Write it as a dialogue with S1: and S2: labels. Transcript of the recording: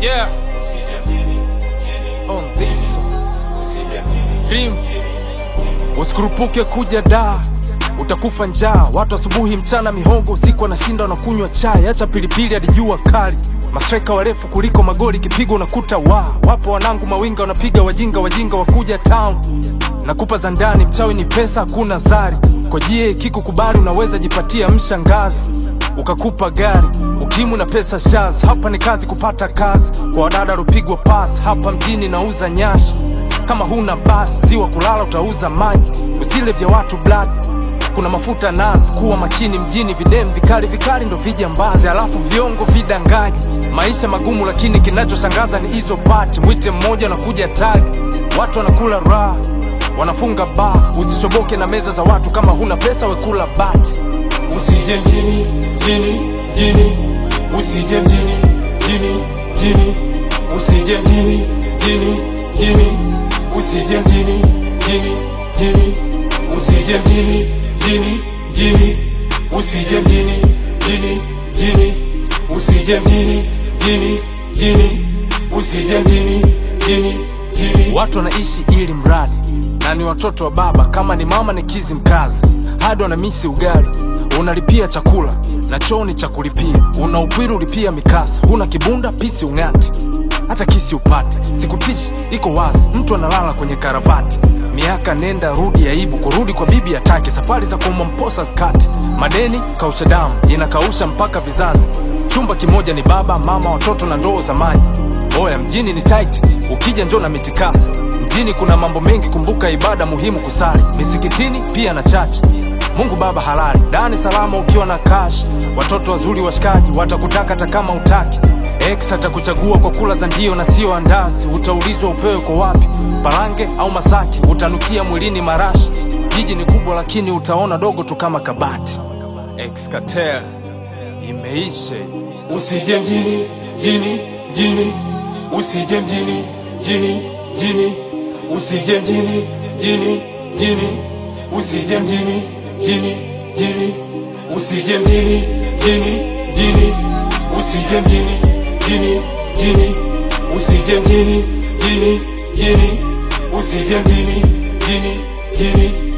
S1: Yeah. On this Rim. Usikurupuke kuja da utakufa njaa. Watu asubuhi, mchana mihogo, usiku wanashinda wanakunywa chai. Acha pilipili hadi jua kali, mastreka warefu kuliko magoli, kipigo unakuta wa wapo wanangu mawinga wanapiga wajinga, wajinga wakuja town. Nakupa za ndani, mchawi ni pesa, hakuna zari. Kwa jie kikukubali, unaweza jipatia mshangazi ukakupa gari ukimu na pesa shaz. Hapa ni kazi kupata kazi, kwa wadada rupigwa pas. Hapa mjini nauza nyashi, kama huna basi si wa kulala, utauza maji. Usile vya watu blood, kuna mafuta nazi. Kuwa makini mjini, videm vikali vikali ndo vijambazi, alafu viongo vidangaji. Maisha magumu, lakini kinachoshangaza ni hizo pati. Mwite mmoja nakuja tagi, watu wanakula raha, wanafunga baa. Usichoboke na meza za watu, kama huna pesa wekula bati.
S2: Usije mjini, mjini, mjini, usije mjini, mjini, mjini, usije mjini, mjini, mjini, usije mjini, mjini, mjini, usije mjini, mjini, mjini, usije mjini, mjini, mjini, usije mjini, mjini, mjini, usije mjini, mjini, mjini.
S1: Watu wanaishi ili mradi na ni watoto wa baba, kama ni mama ni kizi mkazi, hadi wanamisi ugali, unalipia chakula na choo ni cha kulipia, una upwiru ulipia mikasa, huna kibunda pisi ung'ati, hata kisi upate. Sikutishi, iko wazi, mtu analala kwenye karavati, miaka nenda rudi, aibu kurudi kwa bibi atake, safari za kuuma mposa skati, madeni kausha damu, inakausha mpaka vizazi, chumba kimoja ni baba mama, watoto na ndoo za maji. Oya, mjini ni tight, ukija njoo na mitikasi. Mjini kuna mambo mengi, kumbuka ibada muhimu kusali misikitini pia na chachi. Mungu Baba halali, dani salama ukiwa na cash. Watoto wazuri washikaji watakutaka hata kama utaki. Ex atakuchagua kwa kula za ndio na sio andazi. Utaulizwa upewe kwa wapi, Parange au Masaki. Utanukia mwilini marashi. Jiji ni kubwa, lakini utaona dogo tu kama kabati. Ex Cartel imeisha.
S2: Usije mjini, mjini, mjini, usije mjini, mjini, mjini, usije mjini, mjini, mjini, usije mjini, mjini, mjini, usije mjini, mjini, mjini, usije mjini, mjini, mjini, usije mjini, mjini, mjini, usije mjini, mjini, mjini